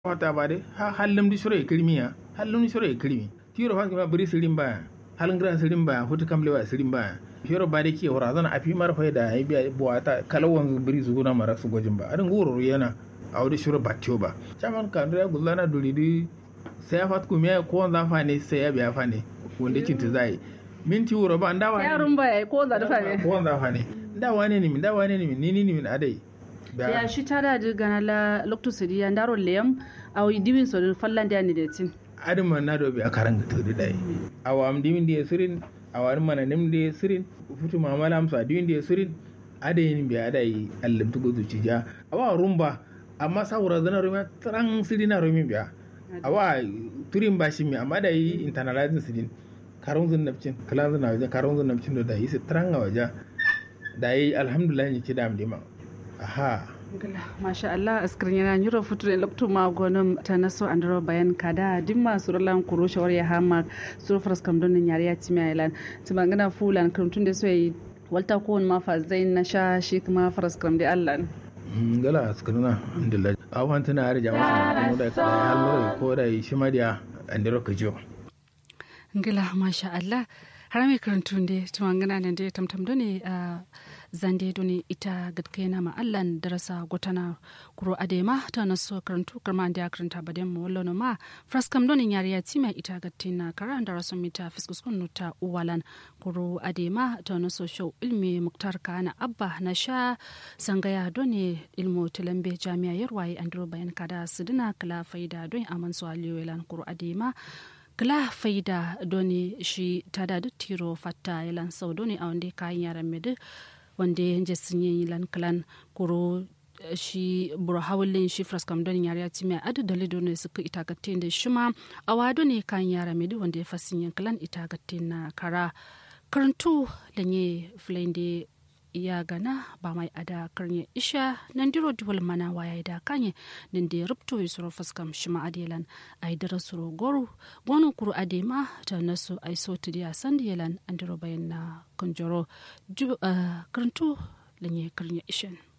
wata ba de ha hallum di sore kirmi ya hallum di sore kirmi tiro fa ma buri sirin ba halin gran sirin ba hutu kamlewa sirin ba fiyoro ba de ki wara zana afi mar fa da ai biya buwata kalawan buri zuguna mara su gojin ba adin goro yana a wadi shiro batio ba chaman kan da gullana duri di sai ya fat kuma ko za fa ne sai ya biya fa ne wanda kinta zai minti wuro ba ndawa ne yarun ba yayi ko za da fa ne ko za fa ne ndawa ne ni min ndawa ne ni min ni ni min adai ya shi ta da gana la lokto sidi ya ndaro leyam aw diwin so fallan da ni de tin adin man na dobi a karan ga tudi dai awam dimin da sirin awar mana nim da sirin futu mamala amsa dimin da sirin adai ni biya adai allam tugo zuci ja awa rumba amma saura zana rumi tran sirina rumi biya awa turin bashi mi amma da yi internalizing sidin karun zun nafcin kalan zun waje karun zun nafcin da yi sitran a waje da yi alhamdulillah ni ci dam dima aha masha Allah askirin yana nyuro future lokto ma gonum ta naso andro bayan kada dimma surlan kuro shawar ya hama sur fras kam don nyari ya timi ailan tumangana fulan kurtun da soyi walta ko ma fa zain na sha shi kuma fras kam da Allah gala askirina alhamdulillah awan tana har jama'a da kuma da halmar ko da shi madiya andro kajo ngila masha Allah har mai karantun da tumangana nan da tamtam ne a zande doni ita gadkai na ma'allan darasa gotana kuro adema ta naso karantu karma da karanta baden mu wallo ma fraskam doni yariya tima ita gadtin na kara da rasu mita fiskus kun nuta uwalan kuro adema ta naso show ilmi muktar kana abba na sha sangaya doni ilmu tilambe jami'a yarwaye andro bayan kada sidina kala faida don aman su aliyoyilan kuro adema kila faida doni shi tada duk tiro fatta yalan sau doni a wanda kayan yaran medu wanda ya je sun yi lan kalan kuro shi buru hawalin shi fraskam don yare ci mai adu da lido ne suka itagatin da shi ma a wado ne kan yara mai wanda ya fasin yin kalan itagatin na kara karantu da ne filayin da ya gana ba mai ada karnya isha nan diro duwal mana waya da kanye nan da rubto yi suro faskam shi ma adelan ai dara suro goru gonu kuru adema ta nasu ai so tidiya sandiyalan an diro bayan na kunjoro karantu da ne karnya ishan